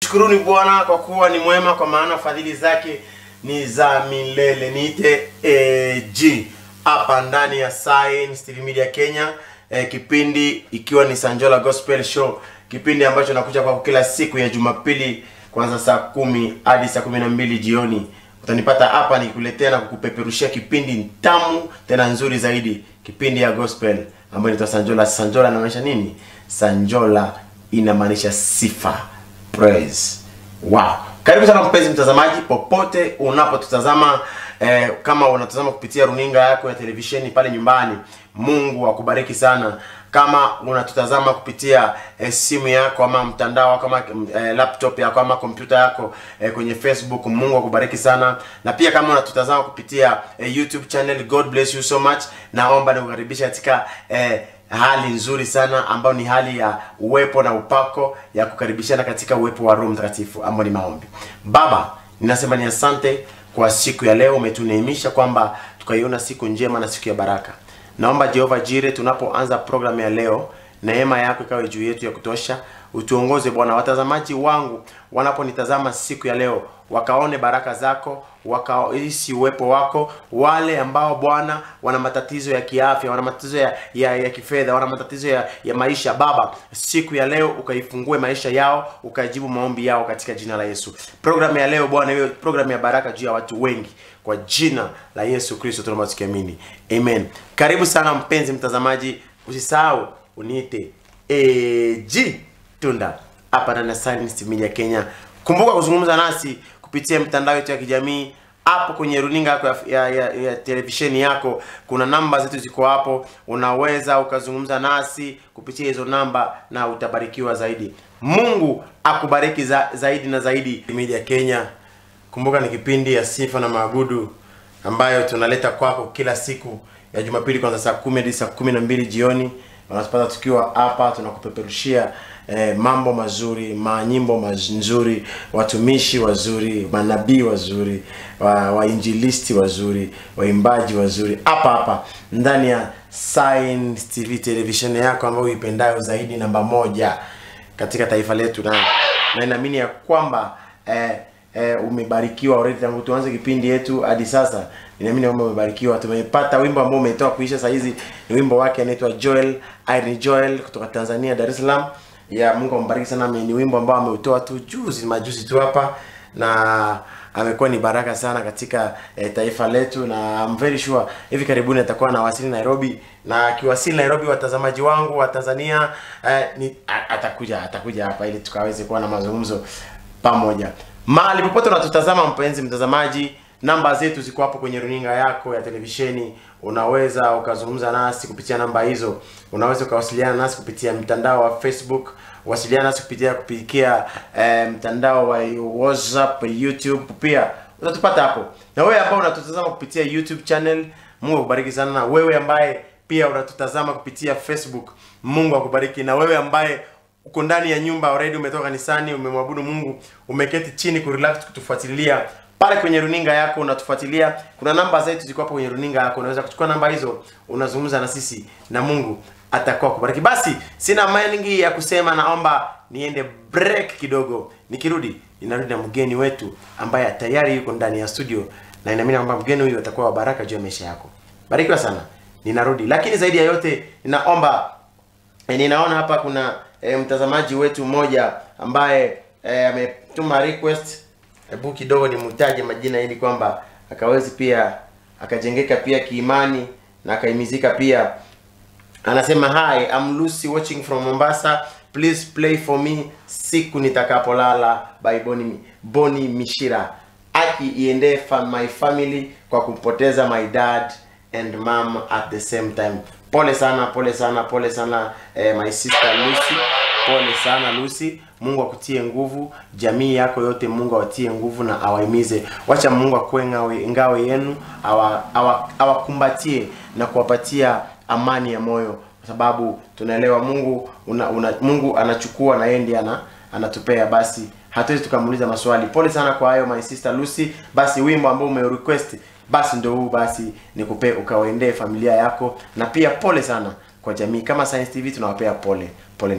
Shukuruni Bwana kwa kuwa ni mwema, kwa maana fadhili zake ni za milele. Niite AG hapa ndani ya Science TV Media Kenya, eh, kipindi ikiwa ni Sanjola Gospel Show, kipindi ambacho nakuja kwako kila siku ya Jumapili kuanza saa kumi hadi saa kumi na mbili jioni. Utanipata hapa nikikuletea na kukupeperushia kipindi tamu tena nzuri zaidi, kipindi ya gospel ambayo inaitwa Sanjola. Sanjola inamaanisha nini? Sanjola inamaanisha sifa praise. Wow. Karibu sana mpenzi mtazamaji popote unapotutazama eh, kama unatazama kupitia runinga yako ya televisheni pale nyumbani, Mungu akubariki sana. Kama unatutazama kupitia eh, simu yako ama mtandao wako ama eh, laptop yako ama kompyuta yako eh, kwenye Facebook, Mungu akubariki sana. Na pia kama unatutazama kupitia eh, YouTube channel, God bless you so much. Naomba nikukaribisha katika eh, hali nzuri sana ambayo ni hali ya uwepo na upako ya kukaribishana katika uwepo wa Roho Mtakatifu ambao ni maombi. Baba, ninasema ni asante kwa siku ya leo, umetuneemisha kwamba tukaiona siku njema na siku ya baraka. Naomba Jehova Jire, tunapoanza programu ya leo, neema yako ikawe juu yetu ya kutosha. Utuongoze Bwana, watazamaji wangu wanaponitazama siku ya leo wakaone baraka zako, wakahisi uwepo wako. Wale ambao Bwana wana matatizo ya kiafya, wana matatizo ya, ya, ya kifedha, wana matatizo ya, ya maisha, Baba, siku ya leo ukaifungue maisha yao, ukajibu maombi yao katika jina la Yesu. Programu ya leo Bwana iwe programu ya baraka juu ya watu wengi kwa jina la Yesu Kristo tunaomba tukiamini, amen. Karibu sana mpenzi mtazamaji, usisahau uniite AG Tunda hapa ndani ya Science Media Kenya. Kumbuka kuzungumza nasi kupitia mitandao yetu ya kijamii hapo kwenye runinga yako ya, ya, ya, ya televisheni yako, kuna namba zetu ziko hapo, unaweza ukazungumza nasi kupitia hizo namba na utabarikiwa zaidi. Mungu akubariki za, zaidi na zaidi. Media Kenya, kumbuka ni kipindi ya sifa na maabudu ambayo tunaleta kwako kila siku ya Jumapili kuanzia saa kumi hadi saa kumi na mbili jioni. Unatupata tukiwa hapa tunakupeperushia eh, mambo mazuri, manyimbo mazuri, watumishi wazuri, manabii wazuri, wa- wainjilisti wazuri, waimbaji wazuri, hapa hapa ndani ya Science TV television yako ambayo uipendayo zaidi, namba moja katika taifa letu, na na naamini ya kwamba eh, eh, umebarikiwa already tangu tuanze kipindi yetu hadi sasa. Ninaamini kwamba umebarikiwa. Tumepata wimbo ambao umetoka kuisha saa hizi, ni wimbo wake anaitwa Joel Irene Joel kutoka Tanzania, Dar es Salaam. Ya Mungu ambariki sana. Ni wimbo ambao ameutoa tu juzi majuzi tu hapa na amekuwa ni baraka sana katika eh, taifa letu, na I'm very sure hivi karibuni atakuwa anawasili Nairobi, na akiwasili Nairobi, watazamaji wangu wa Tanzania eh, ni, a- atakuja atakuja hapa ili tukaweze kuwa na mazungumzo pamoja. Mahali popote unatutazama, mpenzi mtazamaji, namba zetu ziko hapo kwenye runinga yako ya televisheni. Unaweza ukazungumza nasi kupitia namba hizo. Unaweza ukawasiliana nasi kupitia mtandao wa Facebook, wasiliana nasi kupitia kupitia eh, mtandao wa WhatsApp, YouTube pia utatupata hapo. Na wewe ambao unatutazama kupitia YouTube channel, Mungu akubariki sana. Na wewe ambaye pia unatutazama kupitia Facebook, Mungu akubariki. Na wewe ambaye uko ndani ya nyumba already, umetoka kanisani, umemwabudu Mungu, umeketi chini kurelax kutufuatilia pale kwenye runinga yako, unatufuatilia. Kuna namba zetu ziko hapo kwenye runinga yako, unaweza kuchukua namba hizo, unazungumza na sisi na Mungu atakuwa kubariki. Basi sina mengi ya kusema, naomba niende break kidogo. Nikirudi ninarudi na mgeni wetu ambaye tayari yuko ndani ya studio, na inaamini kwamba mgeni huyu atakuwa wa baraka juu ya maisha yako. Barikiwa sana, ninarudi. Lakini zaidi ya yote, ninaomba E, ninaona hapa kuna e, mtazamaji wetu mmoja ambaye e, ametuma request. Hebu kidogo nimutaje majina ili kwamba akawezi pia akajengeka pia kiimani na akaimizika pia. Anasema hi, I'm Lucy watching from Mombasa. Please play for me siku nitakapolala by Boni, Boni Mishira. Aki iende fa my family kwa kumpoteza my dad and mom at the same time. Pole sana, pole sana, pole sana eh, my sister Lucy. Pole sana Lucy. Mungu akutie nguvu, jamii yako yote Mungu awatie nguvu na awaimize. Wacha Mungu akuwe ngawe, ngawe yenu, awa- awa- awakumbatie na kuwapatia amani ya moyo kwa sababu tunaelewa Mungu una, una, Mungu anachukua na yeye ndiye ana, anatupea basi hatuwezi tukamuuliza maswali. Pole sana kwa hayo my sister Lucy. Basi wimbo ambao umerequest basi ndio huu, basi nikupe ukawaendee familia yako, na pia pole sana kwa jamii. Kama Science TV tunawapea pole pole.